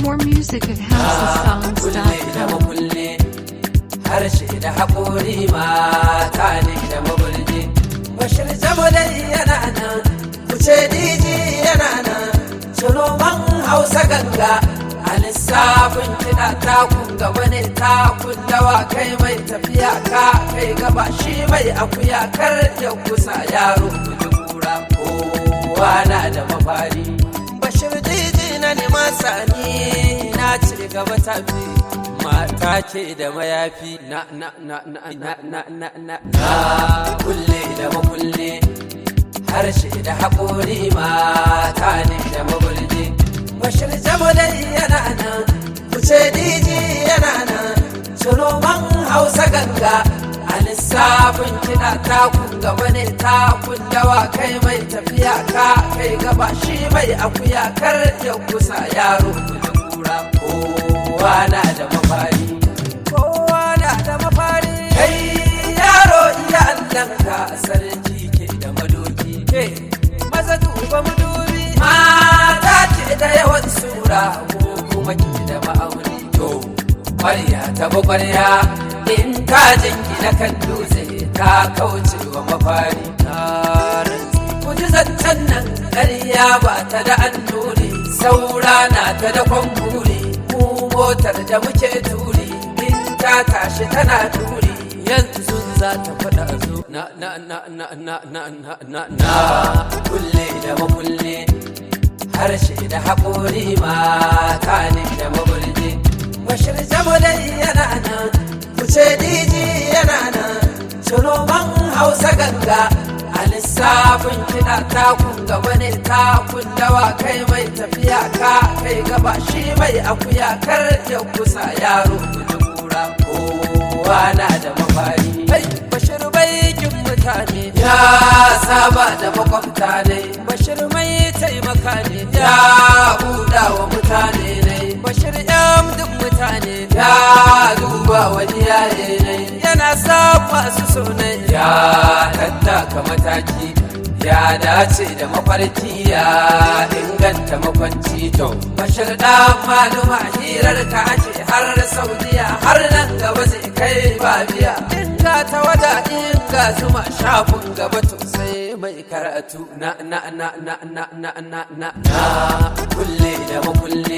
More music at kulle da houseofsongs.com. makulle harshe da haƙori mata ne da mabulje bashir dai yana nan kuce diji yana nan sunoman hausa ganga a lissafin kiɗa takun gaba ne takun dawa kai mai tafiya ka kai gaba shi mai akuya kar ya kusa yaro kuji kura kowa na da mafari bashir diji na nema sani na ci gaba tafi mata ce da mayafi na na na na na na na na na kulle da makulle harshe da haƙori mata ne da mabulje bashir dai yana nan kuce diji yana nan sunoman hausa ganga a lissafin kiɗa takun gaba ne takun dawa kai mai tafiya ka kai gaba shi mai akuya kar ya kusa yaro kuji kura kowa na da mafari kowa na da mafari kai yaro iya allanka sarki ke da madoki ke maza duba madubi mata ce da yawan sura ko kuma ke da ma'auni to ƙwarya ta bi ƙwarya in ka jingina kan dutse ta kauce wa mafari na rantsi ku ji zancen nan ƙarya ba ta da annuri saura na ta da kwamburi mu motar da muke turi in ta tashi tana turi yanzu za ta faɗa zo na na na na na na na na na kulle da makulle harshe da haƙori mata ne da mabulje bashir dai yana nan kuce diji yana nan sunoman hausa ganga a lissafin kiɗa takun gaba ne takun dawa kai mai tafiya ka kai gaba shi mai akuya kar ya kusa yaro kuji kura kowa na da mafari Hai, bashir baikin mutane ya saba da makwabta ne bashir mai taimaka ne ya buɗa wa mutane ne bashir yan duk mutane ya duba wani yaye ne yana sa masu sunai ya tattaka mataki ya dace da mafarki ya inganta makwanci to bashir dan maluma hirar ka ake har saudiya har nan gaba zai kai babiya inga ta wada inga zuma shafin gaba to sai mai karatu na na na na na na na na na kulle da makulle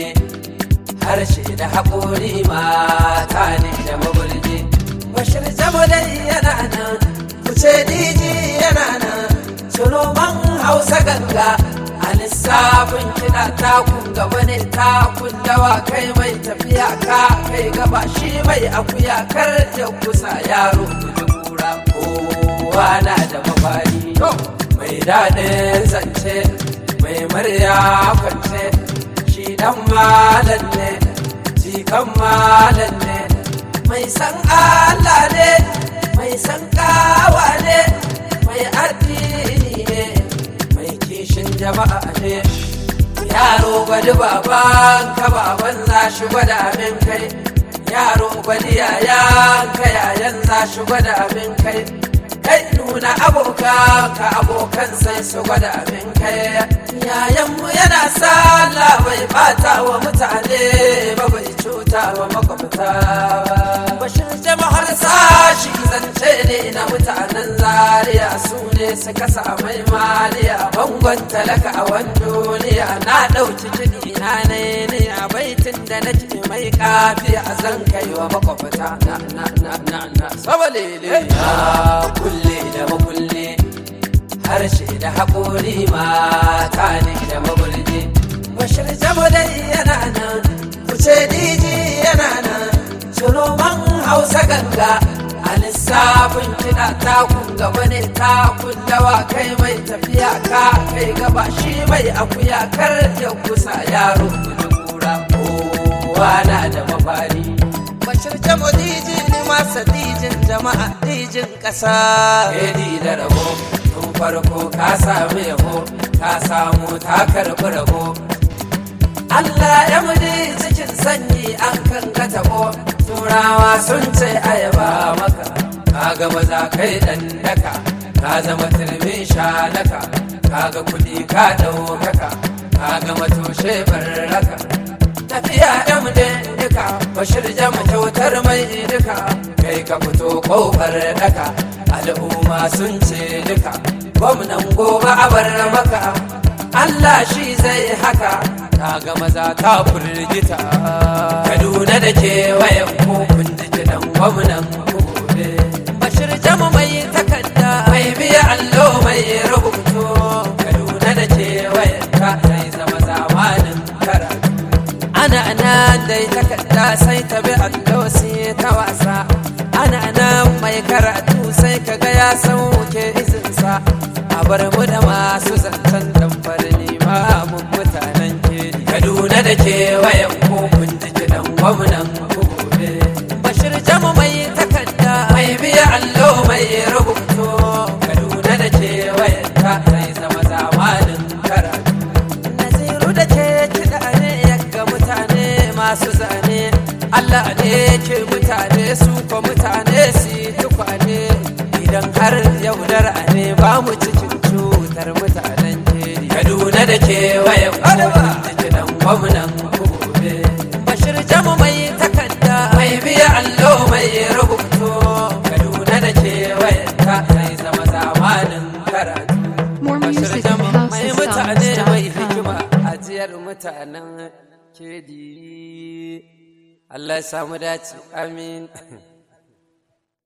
harshe da haƙori mata ne da mabulje bashir dai yana nan kuce diji yana nan sunoman hausa ganga a lissafin kiɗa takun gaba ne takun dawa kai mai tafiya ka kai gaba shi mai akuya kar ya kusa yaro kuji kura kowa na da mafari mai daɗin zance mai murya kwance shi dan malam ne jikan malam ne mai san Allah ne mai san kawa ne mai addini ne mai kishin jama'a ne yaro gwadi baban ka baban za shi gwada min kai yaro gwadi yayan ka yayan za shi gwada min kai kai nuna abokan ka abokan sai su gwada min kai yayanmu yana sallah bai bata wa mutane ba bai cuta wa makwabta ba bashin jama'ar sashi zance ne na mutanen zaria su ne suka samai maliya bangon talaka a wani duniya na ɗauki kiɗi na ne ne a baitin da na ji mai kafi a zan kai wa makwabta na na na na na sabalele na kulle da makulle harshe da haƙori mata ne da mabulje bashir dai yana nan kuce diji yana nan sunoman hausa ganga a lissafin kiɗa takun gaba ne takun dawa kai mai tafiya ka kai gaba shi mai akuya kar ya kusa yaro kuji kura kowa na da mafari bashir jamo diji ne masa dijin jama'a dijin ƙasa Edi da rabo tun farko ka sami yabo ka samu ta karɓi rabo Allah ya mudi cikin sanyi an kan ka tabo turawa sun ce ayaba maka ka ga maza kai dan daka ka zama turmin shalaka ka ga kuɗi ka ɗaukaka ka ga matoshe barraka safiya yan duka bashir jama kyautar mai duka kai ka fito kofar daka al'umma sun ce duka gwamnan gobe a bar maka Allah shi zai haka ta ga maza ta firgita Kaduna da kewayen kun ji kiɗan gwamnan gobe Bashir jama mai takarda mai biya allo mai rubutu Kaduna da kewayen ta zai zama zamanin karatu ana nan dai takarda sai ta bi allo sai ta wasa ana nan mai karatu sai kaga ya sauke izinsa a bar mu da masu zancen damfar limamin mutanen ke kaduna da kewayen kun ji kiɗan gwamnan gobe bashir jamu mai takarda mai biya allo mai rubutu kaduna da kewayen ta zai zama zamanin karatu naziru da ke kiɗa ne ga mutane masu zane Allah ne ke mutane su ko mutane su tukwane idan har yaudara ne ba mu cikin cutar mutanen keri Kaduna da kewayen kwalba da kiɗan gwamnan gobe Bashir jamu mai takarda mai biya allo mai rubutu Kaduna da kewayen ta zai zama zamanin karatu More Bashir music jamu at mai mutane mai housesongs.com. hikima ajiyar mutanen kedi Allah ya samu dace amin